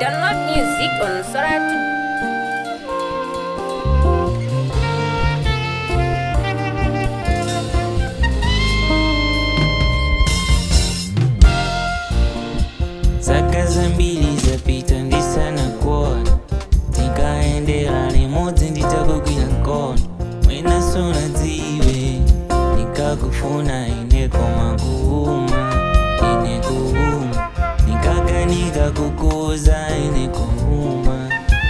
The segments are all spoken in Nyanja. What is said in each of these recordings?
Download music on Soratu. Zaka zambiri zapita ndisana kuona tikaendera limodzi nditakugwira mkono mwina suna dziwe nikakufuna ine koma kuuma ine kuuma nikaganika kukuza ine kuuma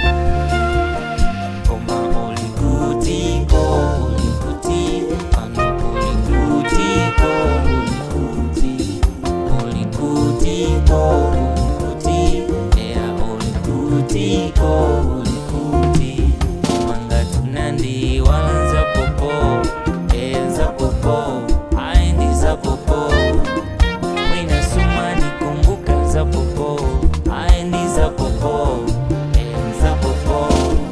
koma ulikutiko ulikutiko pano ulikutiko ulikuti ulikutiko ulikuti ea ulikutiko ulikuti manga tunandiwala popo enza popo aendi za popo mwina sumani kumbuka za popo aendi za popo enza popo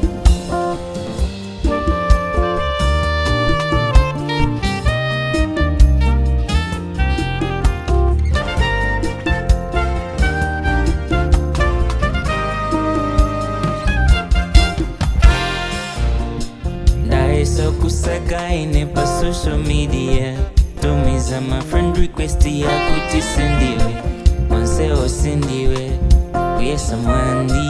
ndaesa kusaka ine pa social media tumiza ma friend request yakuti sindiwe onse osindiwe kuyesa mwandi